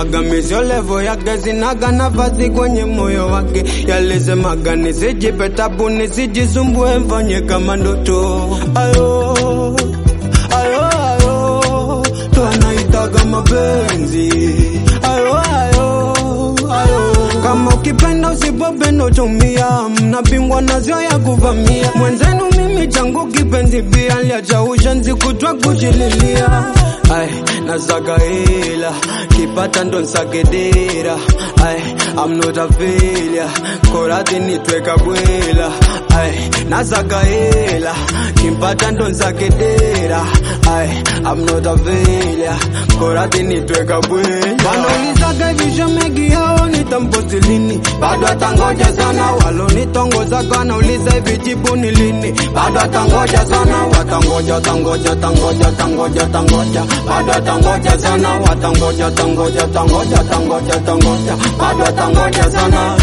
Alisemaga misio levo yake zinaga nafasi kwenye moyo wake. Yalisemaga nisijipe tabu nisijisumbue mfanye kama ndoto. Ayo, ayo, ayo, ndo anaitaga mapenzi. Ayo, ayo, ayo. Kama ukipenda usipopenda utumia, mnapingwa nazio ya kuvamia. Mwenzenu mimi changu kipenzi pia, liacha ushenzi kutwa kushililia. Ay, nasaga hela, kipata ndo nsagedera. Ay, I'm not a failure, korati nitweka bwela. Ay, nasaga hela, kimpata ndo nsagedera. Ay, I'm not a failure, korati nitweka bwela. Wanaulizaga visho mengi yao nitamposti lini, bado atangoja sana. Walonitongoza kanauliza hivi jibu ni lini, bado atangoja sana. Watangoja, tangoja, tangoja, tangoja, tangoja, bado atangoja sana. Watangoja, tangoja, tangoja, tangoja, tangoja, bado atangoja sana.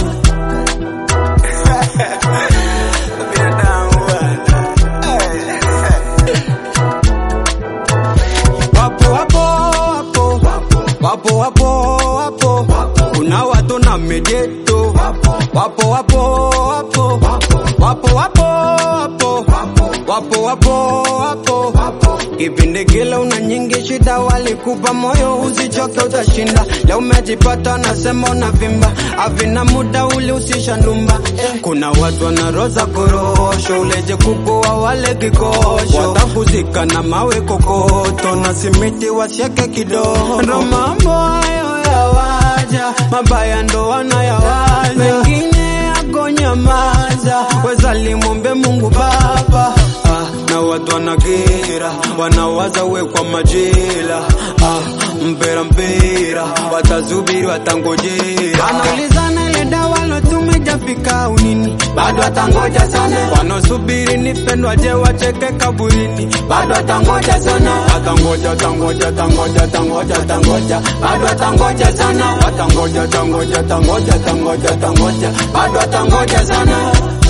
Wapo wapo wapo wapo wapo wapo, kuna watu na mijeto. Wapo wapo wapo wapo wapo wapo wapo wapo wapo, kipindi kile una nyingi shida, walikupa moyo usichoke, utashinda. Leo umejipata nasema unavimba, avina muda ulihusisha ndumba. Kuna watu wanaroza korosho, uleje kukuwa wale kikosho, watakuzika na mawe kokoto na simiti wasieke kidogo. Ndo mambo hayo yawaja, mabaya ndo wanayawaza, mengine yako nyamaza, weza limwombe Mungu Baba. Ah, na watu wanakera, wanawaza we kwa majela. Ah, mpera mpera, watazubiri watangojera, wanaulizana ile dawa lo tumejafika unini, bado watangoja sana. Wanaosubiri nipendwa, je wacheke kaburini, bado watangoja sana. Watangoja, tangoja, tangoja, tangoja, tangoja, bado watangoja sana. Watangoja, tangoja, tangoja, tangoja, tangoja, bado watangoja sana.